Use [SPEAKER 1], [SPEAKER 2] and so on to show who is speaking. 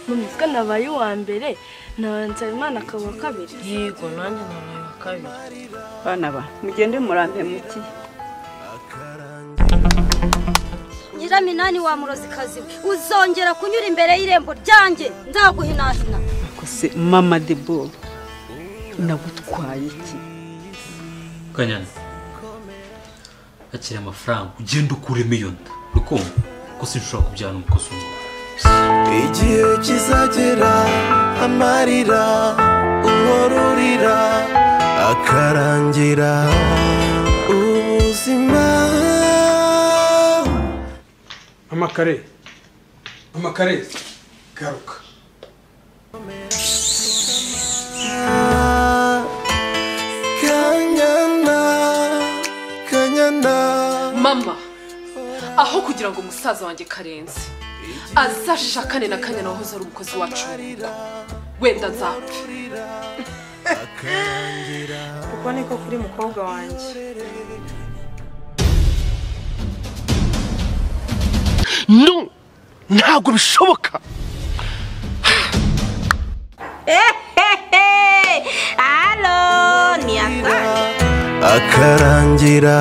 [SPEAKER 1] mu mutwe nabaye uwa mbere na nsabimana akaba uwa kabiri
[SPEAKER 2] yego nanjye naraye wa kabiri
[SPEAKER 3] bana ba mugende murambe muti
[SPEAKER 4] nyiraminani wa murozikazi we uzongera kunyura imbere y'irembo ryanjye nzaguhinahina
[SPEAKER 3] kose mama debo nagutwaye iki
[SPEAKER 5] kanyana akira amafaranga ugenda ukure miliyoni ukumva ko sinshobora kubyana umukozi umwe
[SPEAKER 6] igihe kizagera amarira umururira akarangira ubuzima
[SPEAKER 7] amakare amakare garuka
[SPEAKER 6] kanyana kanyana
[SPEAKER 8] mama aho kugira ngo umusaza wanjye karenze azashakane na kanyana wahoze ari umukozi wacu mu rugo wenda nzapfa
[SPEAKER 2] kuko niko kuri mukobwa wanjye
[SPEAKER 7] no ntabwo bishoboka
[SPEAKER 4] halo ni akana
[SPEAKER 6] akarangira